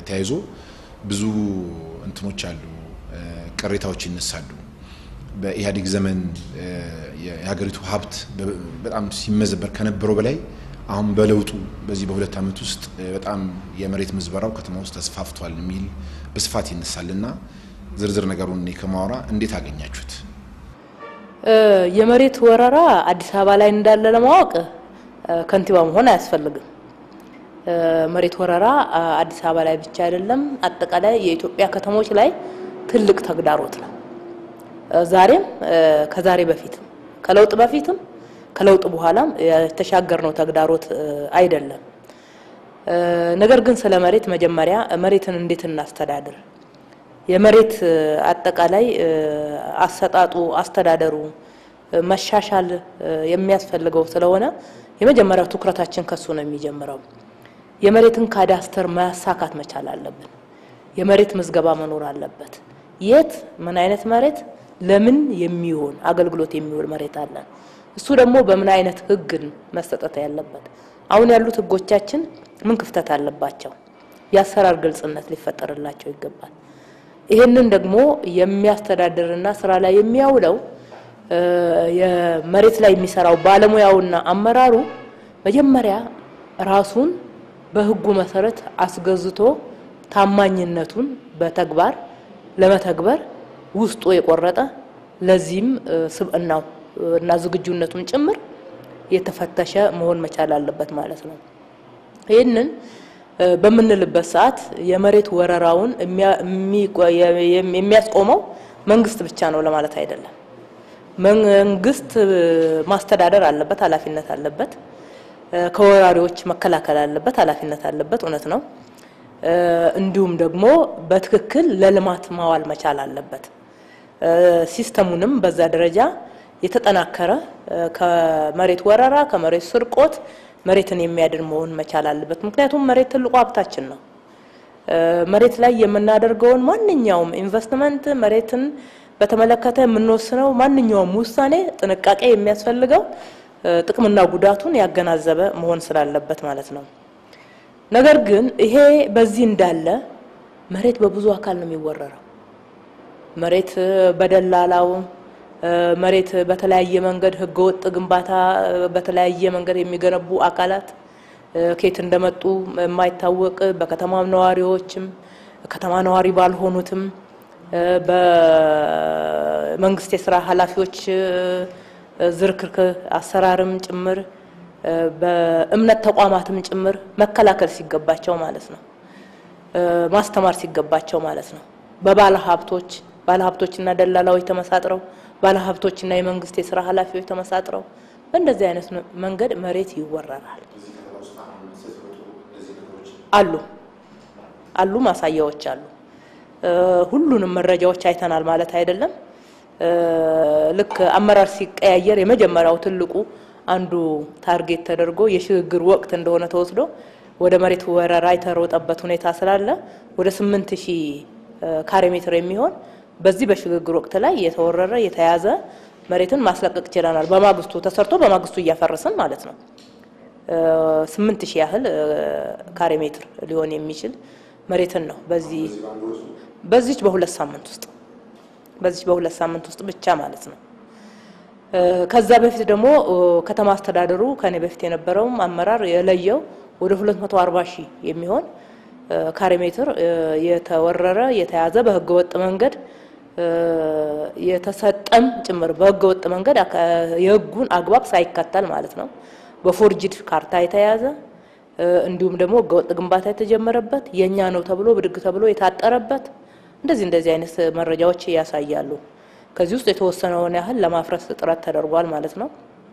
ተያይዞ ብዙ እንትኖች አሉ፣ ቅሬታዎች ይነሳሉ። በኢህአዴግ ዘመን የሀገሪቱ ሀብት በጣም ሲመዘበር ከነበረው በላይ አሁን በለውጡ በዚህ በሁለት ዓመት ውስጥ በጣም የመሬት ምዝበራው ከተማ ውስጥ ተስፋፍቷል የሚል በስፋት ይነሳል እና ዝርዝር ነገሩን እኔ ከማወራ እንዴት አገኛችሁት? የመሬት ወረራ አዲስ አበባ ላይ እንዳለ ለማወቅ ከንቲባ መሆን አያስፈልግም። መሬት ወረራ አዲስ አበባ ላይ ብቻ አይደለም፣ አጠቃላይ የኢትዮጵያ ከተሞች ላይ ትልቅ ተግዳሮት ነው። ዛሬም ከዛሬ በፊትም ከለውጥ በፊትም ከለውጥ በኋላም የተሻገርነው ተግዳሮት አይደለም። ነገር ግን ስለ መሬት መጀመሪያ መሬትን እንዴት እናስተዳድር፣ የመሬት አጠቃላይ አሰጣጡ፣ አስተዳደሩ መሻሻል የሚያስፈልገው ስለሆነ የመጀመሪያው ትኩረታችን ከሱ ነው የሚጀምረው። የመሬትን ካዳስተር ማሳካት መቻል አለብን። የመሬት ምዝገባ መኖር አለበት። የት ምን አይነት መሬት ለምን የሚሆን አገልግሎት የሚውል መሬት አለን። እሱ ደግሞ በምን አይነት ህግን መሰጠት ያለበት። አሁን ያሉት ህጎቻችን ምን ክፍተት አለባቸው? የአሰራር ግልጽነት ሊፈጠርላቸው ይገባል። ይህንን ደግሞ የሚያስተዳድርና ስራ ላይ የሚያውለው የመሬት ላይ የሚሰራው ባለሙያውና አመራሩ መጀመሪያ ራሱን በህጉ መሰረት አስገዝቶ ታማኝነቱን በተግባር ለመተግበር ውስጡ የቆረጠ ለዚህም ስብዕናው እና ዝግጁነቱን ጭምር የተፈተሸ መሆን መቻል አለበት ማለት ነው። ይህንን በምንልበት ሰዓት የመሬት ወረራውን የሚያስቆመው መንግስት ብቻ ነው ለማለት አይደለም። መንግስት ማስተዳደር አለበት፣ ኃላፊነት አለበት። ከወራሪዎች መከላከል አለበት፣ ኃላፊነት አለበት። እውነት ነው። እንዲሁም ደግሞ በትክክል ለልማት ማዋል መቻል አለበት። ሲስተሙንም በዛ ደረጃ የተጠናከረ ከመሬት ወረራ ከመሬት ስርቆት መሬትን የሚያድን መሆን መቻል አለበት። ምክንያቱም መሬት ትልቁ ሀብታችን ነው። መሬት ላይ የምናደርገውን ማንኛውም ኢንቨስትመንት መሬትን በተመለከተ የምንወስነው ማንኛውም ውሳኔ ጥንቃቄ የሚያስፈልገው ጥቅምና ጉዳቱን ያገናዘበ መሆን ስላለበት ማለት ነው። ነገር ግን ይሄ በዚህ እንዳለ መሬት በብዙ አካል ነው የሚወረረው። መሬት በደላላው መሬት በተለያየ መንገድ ህገወጥ ግንባታ በተለያየ መንገድ የሚገነቡ አካላት ከየት እንደመጡ የማይታወቅ በከተማ ነዋሪዎችም ከተማ ነዋሪ ባልሆኑትም በመንግስት የስራ ኃላፊዎች ዝርክርክ አሰራርም ጭምር በእምነት ተቋማትም ጭምር መከላከል ሲገባቸው ማለት ነው፣ ማስተማር ሲገባቸው ማለት ነው። በባለ ሀብቶች ባለ ሀብቶችና ደላላዎች ተመሳጥረው ባለ ሀብቶችና የመንግስት የስራ ኃላፊዎች ተመሳጥረው በእንደዚህ አይነት መንገድ መሬት ይወረራል። አሉ አሉ ማሳያዎች አሉ። ሁሉንም መረጃዎች አይተናል ማለት አይደለም። ልክ አመራር ሲቀያየር የመጀመሪያው ትልቁ አንዱ ታርጌት ተደርጎ የሽግግር ወቅት እንደሆነ ተወስዶ ወደ መሬት ወረራ የተሮጠበት ሁኔታ ስላለ ወደ ስምንት ሺህ ካሬ ሜትር የሚሆን በዚህ በሽግግር ወቅት ላይ የተወረረ የተያዘ መሬትን ማስለቀቅ ችለናል። በማግስቱ ተሰርቶ በማግስቱ እያፈረስን ማለት ነው። ስምንት ሺህ ያህል ካሬ ሜትር ሊሆን የሚችል መሬትን ነው በዚህ በዚች በሁለት ሳምንት ውስጥ በዚች በሁለት ሳምንት ውስጥ ብቻ ማለት ነው። ከዛ በፊት ደግሞ ከተማ አስተዳደሩ ከኔ በፊት የነበረውም አመራር የለየው ወደ 240 ሺህ የሚሆን ካሬ ሜትር የተወረረ የተያዘ በህገ ወጥ መንገድ የተሰጠም ጭምር በህገ ወጥ መንገድ የህጉን አግባብ ሳይከተል ማለት ነው በፎርጅድ ካርታ የተያዘ እንዲሁም ደግሞ ህገወጥ ግንባታ የተጀመረበት የኛ ነው ተብሎ ብድግ ተብሎ የታጠረበት እንደዚህ እንደዚህ አይነት መረጃዎች ያሳያሉ። ከዚህ ውስጥ የተወሰነውን ያህል ለማፍረስ ጥረት ተደርጓል ማለት ነው።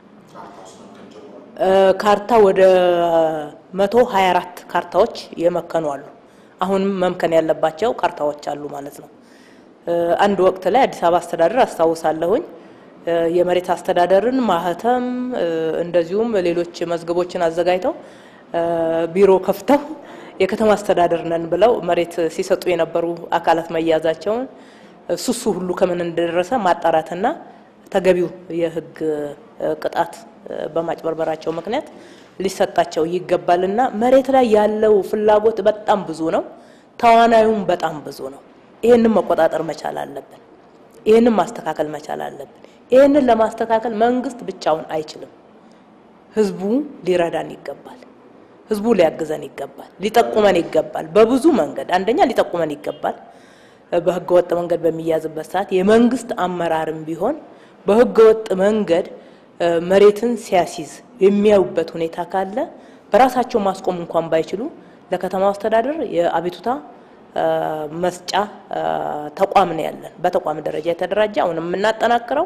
ካርታ ወደ መቶ ሀያ አራት ካርታዎች የመከኑ አሉ። አሁንም መምከን ያለባቸው ካርታዎች አሉ ማለት ነው። አንድ ወቅት ላይ አዲስ አበባ አስተዳደር አስታውሳለሁኝ የመሬት አስተዳደርን ማህተም እንደዚሁም ሌሎች መዝገቦችን አዘጋጅተው ቢሮ ከፍተው የከተማ አስተዳደር ነን ብለው መሬት ሲሰጡ የነበሩ አካላት መያዛቸውን ሱሱ ሁሉ ከምን እንደደረሰ ማጣራትና ተገቢው የህግ ቅጣት በማጭበርበራቸው ምክንያት ሊሰጣቸው ይገባልና መሬት ላይ ያለው ፍላጎት በጣም ብዙ ነው። ተዋናዩም በጣም ብዙ ነው። ይህንን መቆጣጠር መቻል አለብን። ይህንን ማስተካከል መቻል አለብን። ይህንን ለማስተካከል መንግስት ብቻውን አይችልም። ህዝቡ ሊረዳን ይገባል። ህዝቡ ሊያግዘን ይገባል። ሊጠቁመን ይገባል። በብዙ መንገድ አንደኛ ሊጠቁመን ይገባል። በህገ ወጥ መንገድ በሚያዝበት ሰዓት የመንግስት አመራርም ቢሆን በህገ ወጥ መንገድ መሬትን ሲያሲዝ የሚያዩበት ሁኔታ ካለ በራሳቸው ማስቆም እንኳን ባይችሉ ለከተማው አስተዳደር የአቤቱታ መስጫ ተቋም ነው ያለን። በተቋም ደረጃ የተደራጀ አሁን የምናጠናክረው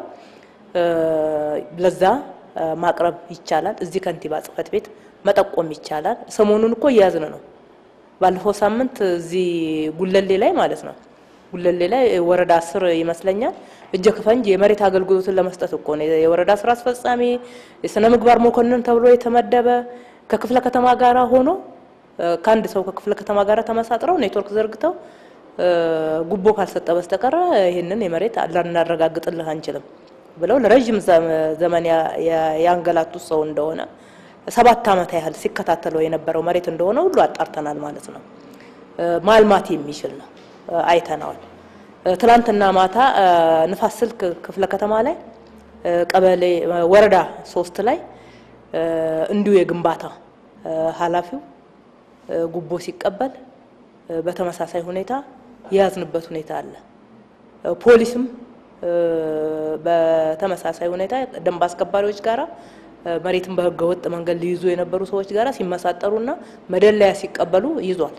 ለዛ ማቅረብ ይቻላል። እዚህ ከንቲባ ጽህፈት ቤት መጠቆም ይቻላል። ሰሞኑን እኮ እያዝን ነው። ባለፈው ሳምንት እዚህ ጉለሌ ላይ ማለት ነው ጉለሌ ላይ ወረዳ አስር ይመስለኛል እጀ ከፈንጅ የመሬት አገልግሎትን ለመስጠት እኮ ነው የወረዳ ስራ አስፈጻሚ የስነ ምግባር መኮንን ተብሎ የተመደበ ከክፍለ ከተማ ጋራ ሆኖ ከአንድ ሰው ከክፍለ ከተማ ጋር ተመሳጥረው ኔትወርክ ዘርግተው ጉቦ ካልሰጠ በስተቀረ ይህንን የመሬት ልናረጋግጥልህ አንችልም ብለው ለረዥም ዘመን ያንገላቱት ሰው እንደሆነ ሰባት ዓመት ያህል ሲከታተለው የነበረው መሬት እንደሆነ ሁሉ አጣርተናል ማለት ነው። ማልማት የሚችል ነው አይተነዋል። ትላንትና ማታ ንፋስ ስልክ ክፍለ ከተማ ላይ ቀበሌ ወረዳ ሶስት ላይ እንዲሁ የግንባታ ኃላፊው ጉቦ ሲቀበል በተመሳሳይ ሁኔታ የያዝንበት ሁኔታ አለ። ፖሊስም በተመሳሳይ ሁኔታ ደንብ አስከባሪዎች ጋራ መሬትን በህገ ወጥ መንገድ ሊይዙ የነበሩ ሰዎች ጋራ ሲመሳጠሩና መደለያ ሲቀበሉ ይዟል።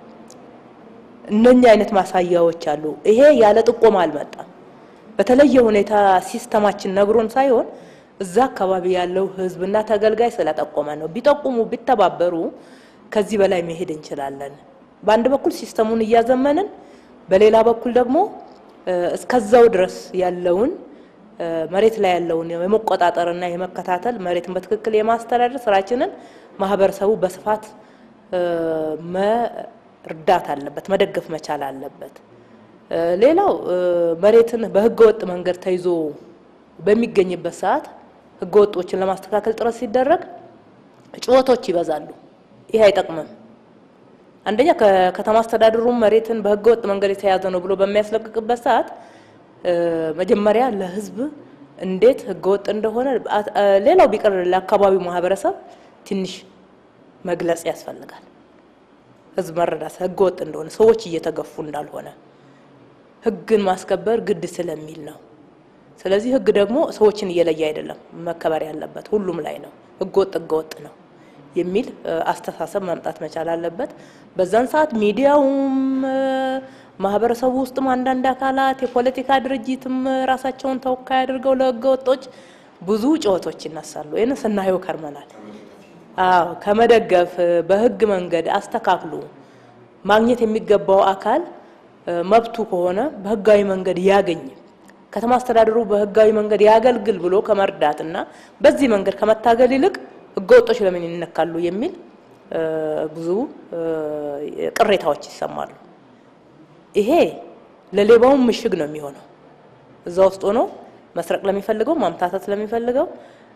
እነኛ አይነት ማሳያዎች አሉ። ይሄ ያለ ጥቆማ አልመጣም። በተለየ ሁኔታ ሲስተማችን ነግሮን ሳይሆን እዛ አካባቢ ያለው ህዝብና ተገልጋይ ስለጠቆመ ነው። ቢጠቁሙ ቢተባበሩ ከዚህ በላይ መሄድ እንችላለን። በአንድ በኩል ሲስተሙን እያዘመንን፣ በሌላ በኩል ደግሞ እስከዛው ድረስ ያለውን መሬት ላይ ያለውን የመቆጣጠርና የመከታተል መሬትን በትክክል የማስተዳደር ስራችንን ማህበረሰቡ በስፋት መርዳት አለበት፣ መደገፍ መቻል አለበት። ሌላው መሬትን በህገ ወጥ መንገድ ተይዞ በሚገኝበት ሰዓት ህገ ወጦችን ለማስተካከል ጥረት ሲደረግ ጩኸቶች ይበዛሉ። ይህ አይጠቅምም። አንደኛ ከከተማ አስተዳደሩ መሬትን በህገ ወጥ መንገድ የተያዘ ነው ብሎ በሚያስለቅቅበት ሰዓት መጀመሪያ ለህዝብ እንዴት ህገ ወጥ እንደሆነ ሌላው ቢቀር ለአካባቢው ማህበረሰብ ትንሽ መግለጽ ያስፈልጋል። ህዝብ መረዳት ህገ ወጥ እንደሆነ ሰዎች እየተገፉ እንዳልሆነ ህግን ማስከበር ግድ ስለሚል ነው። ስለዚህ ህግ ደግሞ ሰዎችን እየለየ አይደለም መከበር ያለበት ሁሉም ላይ ነው። ህገ ወጥ ህገ ወጥ ነው የሚል አስተሳሰብ መምጣት መቻል አለበት። በዛን ሰዓት ሚዲያውም ማህበረሰቡ ውስጥም አንዳንድ አካላት የፖለቲካ ድርጅትም ራሳቸውን ተወካይ አድርገው ለህገ ወጦች ብዙ ጩኸቶች ይነሳሉ። ይህን ስናየው ከርመናል። አዎ ከመደገፍ በህግ መንገድ አስተካክሉ ማግኘት የሚገባው አካል መብቱ ከሆነ በህጋዊ መንገድ ያገኝ ከተማ አስተዳደሩ በህጋዊ መንገድ ያገልግል ብሎ ከመርዳትና በዚህ መንገድ ከመታገል ይልቅ ህገወጦች ለምን ይነካሉ የሚል ብዙ ቅሬታዎች ይሰማሉ። ይሄ ለሌባውም ምሽግ ነው የሚሆነው። እዛ ውስጥ ሆኖ መስረቅ ለሚፈልገው ማምታታት ለሚፈልገው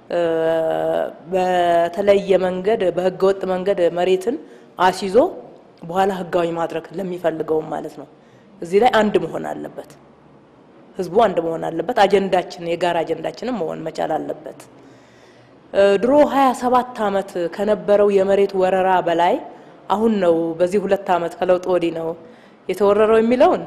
በተለየ መንገድ በህገወጥ መንገድ መሬትን አስይዞ በኋላ ህጋዊ ማድረግ ለሚፈልገውም ማለት ነው። እዚህ ላይ አንድ መሆን አለበት። ህዝቡ አንድ መሆን አለበት። አጀንዳችን የጋራ አጀንዳችንም መሆን መቻል አለበት። ድሮ ሀያ ሰባት አመት ከነበረው የመሬት ወረራ በላይ አሁን ነው በዚህ ሁለት አመት ከለውጥ ወዲህ ነው የተወረረው የሚለውን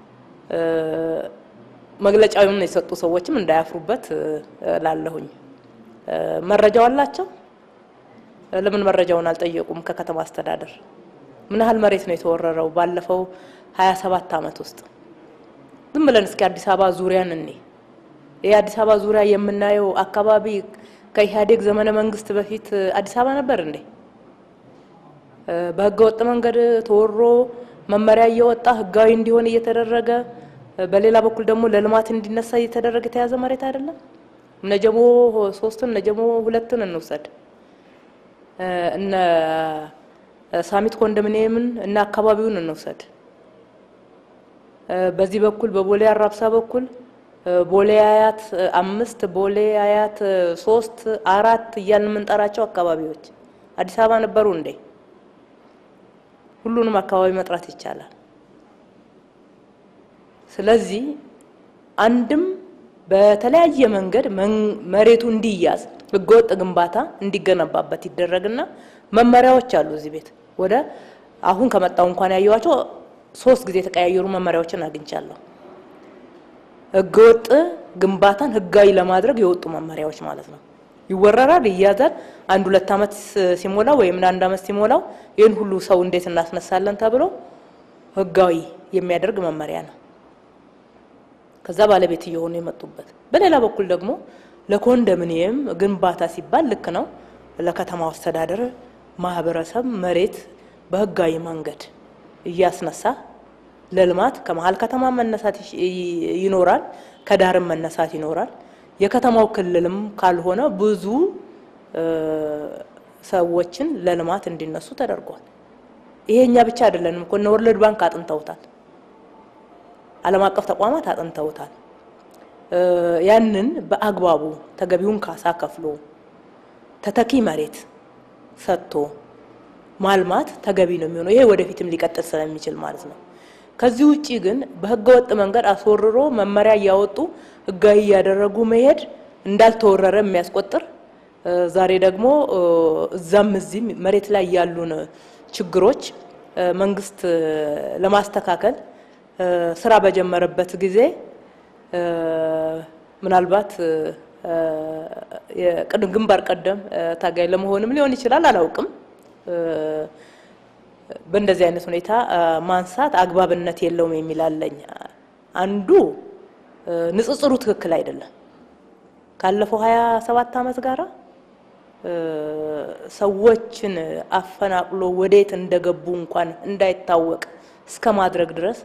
መግለጫውን የሰጡ ሰዎችም እንዳያፍሩበት ላለሁኝ። መረጃው አላቸው። ለምን መረጃውን አልጠየቁም? ከከተማ አስተዳደር ምን ያህል መሬት ነው የተወረረው ባለፈው ሀያ ሰባት አመት ውስጥ? ዝም ብለን እስኪ አዲስ አበባ ዙሪያን እኔ ይህ አዲስ አበባ ዙሪያ የምናየው አካባቢ ከኢህአዴግ ዘመነ መንግስት በፊት አዲስ አበባ ነበር እንዴ? በህገ ወጥ መንገድ ተወሮ መመሪያ እየወጣ ህጋዊ እንዲሆን እየተደረገ በሌላ በኩል ደግሞ ለልማት እንዲነሳ እየተደረገ የተያዘ መሬት አይደለም። እነ ጀሞ ሶስትን እነ ጀሞ ሁለትን እንውሰድ፣ እነ ሳሚት ኮንዶሚኒየምን እና አካባቢውን እንውሰድ። በዚህ በኩል በቦሌ አራብሳ በኩል ቦሌ አያት አምስት ቦሌ አያት ሶስት አራት እያልን የምንጠራቸው አካባቢዎች አዲስ አበባ ነበሩ እንዴ? ሁሉንም አካባቢ መጥራት ይቻላል። ስለዚህ አንድም በተለያየ መንገድ መሬቱ እንዲያዝ ህገወጥ ግንባታ እንዲገነባበት ይደረግና መመሪያዎች አሉ። እዚህ ቤት ወደ አሁን ከመጣው እንኳን ያየዋቸው ሶስት ጊዜ የተቀያየሩ መመሪያዎችን አግኝቻለሁ። ህገወጥ ግንባታን ህጋዊ ለማድረግ የወጡ መመሪያዎች ማለት ነው። ይወረራል፣ ይያዛል። አንድ ሁለት ዓመት ሲሞላው ወይም አንድ ዓመት ሲሞላው ይህን ሁሉ ሰው እንዴት እናስነሳለን ተብሎ ህጋዊ የሚያደርግ መመሪያ ነው። ከዛ ባለቤት እየሆኑ የመጡበት። በሌላ በኩል ደግሞ ለኮንዶሚኒየም ግንባታ ሲባል ልክ ነው ለከተማው አስተዳደር ማህበረሰብ መሬት በህጋዊ መንገድ እያስነሳ ለልማት ከመሀል ከተማ መነሳት ይኖራል፣ ከዳርም መነሳት ይኖራል። የከተማው ክልልም ካልሆነ ብዙ ሰዎችን ለልማት እንዲነሱ ተደርጓል። ይሄ እኛ ብቻ አይደለንም እኮ እነ ወርልድ ባንክ አጥንተውታል። ዓለም አቀፍ ተቋማት አጥንተውታል። ያንን በአግባቡ ተገቢውን ካሳ ከፍሎ ተተኪ መሬት ሰጥቶ ማልማት ተገቢ ነው የሚሆነው። ይሄ ወደፊትም ሊቀጥል ስለሚችል ማለት ነው። ከዚህ ውጪ ግን በህገወጥ መንገድ አስወርሮ መመሪያ እያወጡ ህጋዊ እያደረጉ መሄድ እንዳልተወረረ የሚያስቆጥር ዛሬ ደግሞ እዛም እዚህም መሬት ላይ ያሉን ችግሮች መንግስት ለማስተካከል ስራ በጀመረበት ጊዜ ምናልባት ግንባር ቀደም ታጋይ ለመሆንም ሊሆን ይችላል፣ አላውቅም። በእንደዚህ አይነት ሁኔታ ማንሳት አግባብነት የለውም የሚል አለኝ። አንዱ ንጽጽሩ ትክክል አይደለም። ካለፈው ሀያ ሰባት ዓመት ጋራ ሰዎችን አፈናቅሎ ወዴት እንደገቡ እንኳን እንዳይታወቅ እስከ ማድረግ ድረስ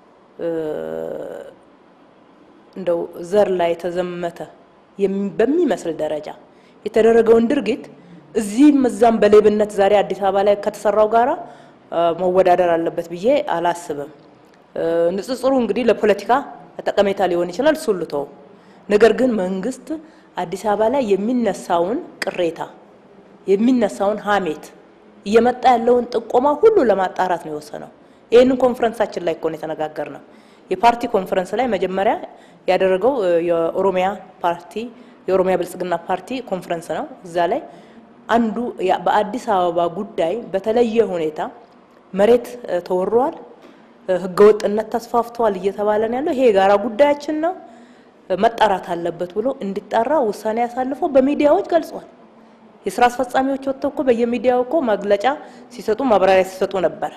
እንደው ዘር ላይ የተዘመተ በሚመስል ደረጃ የተደረገውን ድርጊት እዚህም እዛም በሌብነት ዛሬ አዲስ አበባ ላይ ከተሰራው ጋራ መወዳደር አለበት ብዬ አላስብም። ንጽጽሩ እንግዲህ ለፖለቲካ ጠቀሜታ ሊሆን ይችላል፣ እሱን ልተው። ነገር ግን መንግስት አዲስ አበባ ላይ የሚነሳውን ቅሬታ የሚነሳውን ሀሜት እየመጣ ያለውን ጥቆማ ሁሉ ለማጣራት ነው የወሰነው። ይህንን ኮንፈረንሳችን ላይ እኮ ነው የተነጋገርነው። የፓርቲ ኮንፈረንስ ላይ መጀመሪያ ያደረገው የኦሮሚያ ፓርቲ የኦሮሚያ ብልጽግና ፓርቲ ኮንፈረንስ ነው። እዛ ላይ አንዱ በአዲስ አበባ ጉዳይ በተለየ ሁኔታ መሬት ተወሯል፣ ህገወጥነት ተስፋፍተዋል እየተባለ ነው ያለው። ይሄ የጋራ ጉዳያችን ነው መጣራት አለበት ብሎ እንዲጣራ ውሳኔ ያሳልፈው በሚዲያዎች ገልጿል። የስራ አስፈጻሚዎች ወጥተው እኮ በየሚዲያው እኮ መግለጫ ሲሰጡ ማብራሪያ ሲሰጡ ነበረ።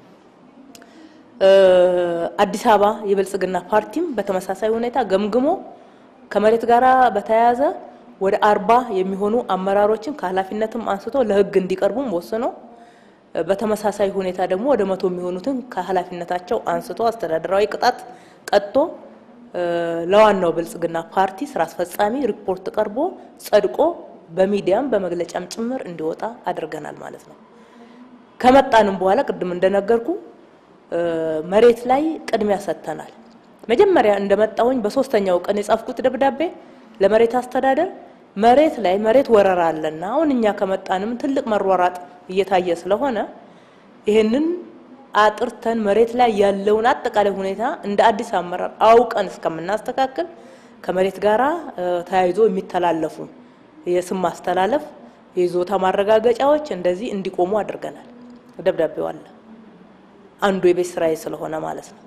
አዲስ አበባ የብልጽግና ፓርቲም በተመሳሳይ ሁኔታ ገምግሞ ከመሬት ጋር በተያያዘ ወደ አርባ የሚሆኑ አመራሮችን ከኃላፊነትም አንስቶ ለህግ እንዲቀርቡም ወስኖ በተመሳሳይ ሁኔታ ደግሞ ወደ መቶ የሚሆኑትን ከኃላፊነታቸው አንስቶ አስተዳደራዊ ቅጣት ቀጥቶ ለዋናው ብልጽግና ፓርቲ ስራ አስፈጻሚ ሪፖርት ቀርቦ ጸድቆ በሚዲያም በመግለጫም ጭምር እንዲወጣ አድርገናል ማለት ነው። ከመጣንም በኋላ ቅድም እንደነገርኩ መሬት ላይ ቅድሚያ ሰጥተናል። መጀመሪያ እንደመጣሁኝ በሶስተኛው ቀን የጻፍኩት ደብዳቤ ለመሬት አስተዳደር መሬት ላይ መሬት ወረራ አለና አሁን እኛ ከመጣንም ትልቅ መሯራጥ እየታየ ስለሆነ ይህንን አጥርተን መሬት ላይ ያለውን አጠቃላይ ሁኔታ እንደ አዲስ አመራር አውቀን እስከምናስተካክል ከመሬት ጋራ ተያይዞ የሚተላለፉ የስም ማስተላለፍ፣ የይዞታ ማረጋገጫዎች እንደዚህ እንዲቆሙ አድርገናል። ደብዳቤው አለ። አንዱ የቤት ስራዬ ስለሆነ ማለት ነው።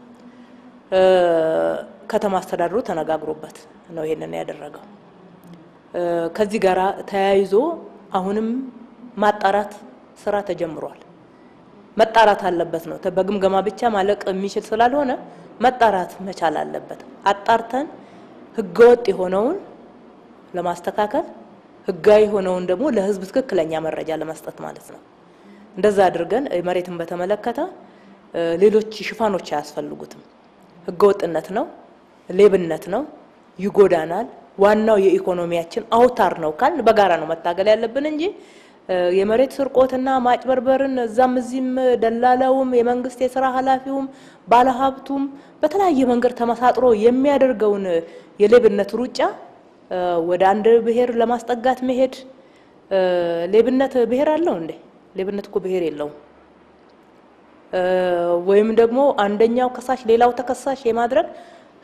ከተማ አስተዳደሩ ተነጋግሮበት ነው ይሄንን ያደረገው። ከዚህ ጋር ተያይዞ አሁንም ማጣራት ስራ ተጀምሯል። መጣራት አለበት ነው። በግምገማ ብቻ ማለቅ የሚችል ስላልሆነ መጣራት መቻል አለበት። አጣርተን ህገወጥ የሆነውን ለማስተካከል ህጋዊ የሆነውን ደግሞ ለህዝብ ትክክለኛ መረጃ ለመስጠት ማለት ነው። እንደዛ አድርገን መሬትን በተመለከተ ሌሎች ሽፋኖች አያስፈልጉትም። ህገወጥነት ነው፣ ሌብነት ነው፣ ይጎዳናል። ዋናው የኢኮኖሚያችን አውታር ነው ካልን በጋራ ነው መታገል ያለብን እንጂ የመሬት ስርቆትና ማጭበርበርን እዛም እዚህም ደላላውም የመንግስት የስራ ኃላፊውም ባለሀብቱም በተለያየ መንገድ ተመሳጥሮ የሚያደርገውን የሌብነት ሩጫ ወደ አንድ ብሔር ለማስጠጋት መሄድ ሌብነት ብሔር አለው እንዴ? ሌብነት እኮ ብሔር የለውም። ወይም ደግሞ አንደኛው ከሳሽ ሌላው ተከሳሽ የማድረግ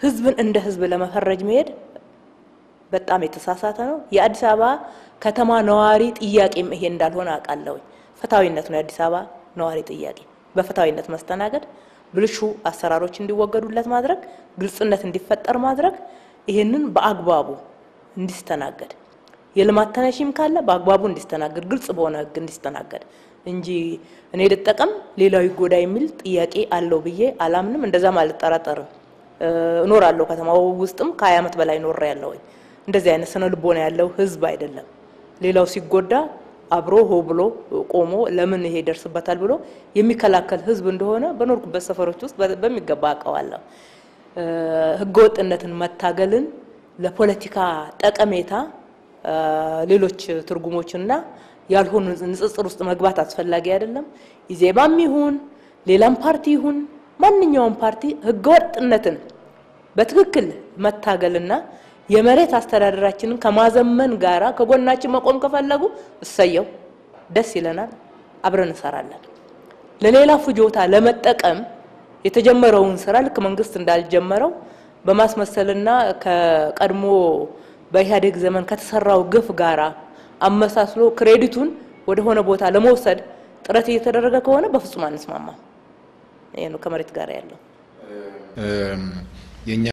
ህዝብን እንደ ህዝብ ለመፈረጅ መሄድ በጣም የተሳሳተ ነው። የአዲስ አበባ ከተማ ነዋሪ ጥያቄም ይሄ እንዳልሆነ አውቃለሁ። ፍትሐዊነት ነው የአዲስ አበባ ነዋሪ ጥያቄ፣ በፍትሐዊነት መስተናገድ፣ ብልሹ አሰራሮች እንዲወገዱለት ማድረግ፣ ግልጽነት እንዲፈጠር ማድረግ፣ ይሄንን በአግባቡ እንዲስተናገድ የልማት ተነሺም ካለ በአግባቡ እንዲስተናገድ፣ ግልጽ በሆነ ህግ እንዲስተናገድ እንጂ እኔ ልጠቀም ሌላው ይጎዳ የሚል ጥያቄ አለው ብዬ አላምንም። እንደዛም አልጠራጠርም። እኖራለሁ ከተማው ውስጥም ከሀያ ዓመት በላይ ኖሬ ያለሁኝ እንደዚህ አይነት ስነ ልቦና ያለው ህዝብ አይደለም። ሌላው ሲጎዳ አብሮ ሆ ብሎ ቆሞ ለምን ይሄ ይደርስበታል ብሎ የሚከላከል ህዝብ እንደሆነ በኖርኩበት ሰፈሮች ውስጥ በሚገባ አውቀዋለሁ። ህገወጥነትን መታገልን ለፖለቲካ ጠቀሜታ ሌሎች ትርጉሞችና ያልሆኑ ንጽጽር ውስጥ መግባት አስፈላጊ አይደለም። ኢዜማም ይሁን ሌላም ፓርቲ ይሁን ማንኛውም ፓርቲ ህገወጥነትን በትክክል መታገልና የመሬት አስተዳደራችንን ከማዘመን ጋራ ከጎናችን መቆም ከፈለጉ እሰየው፣ ደስ ይለናል፣ አብረን እንሰራለን። ለሌላ ፍጆታ ለመጠቀም የተጀመረውን ስራ ልክ መንግስት እንዳልጀመረው በማስመሰልና ከቀድሞ በኢህአዴግ ዘመን ከተሰራው ግፍ ጋራ አመሳስሎ ክሬዲቱን ወደ ሆነ ቦታ ለመውሰድ ጥረት እየተደረገ ከሆነ በፍጹም አንስማማም። ይሄ ነው ከመሬት ጋር ያለው የኛ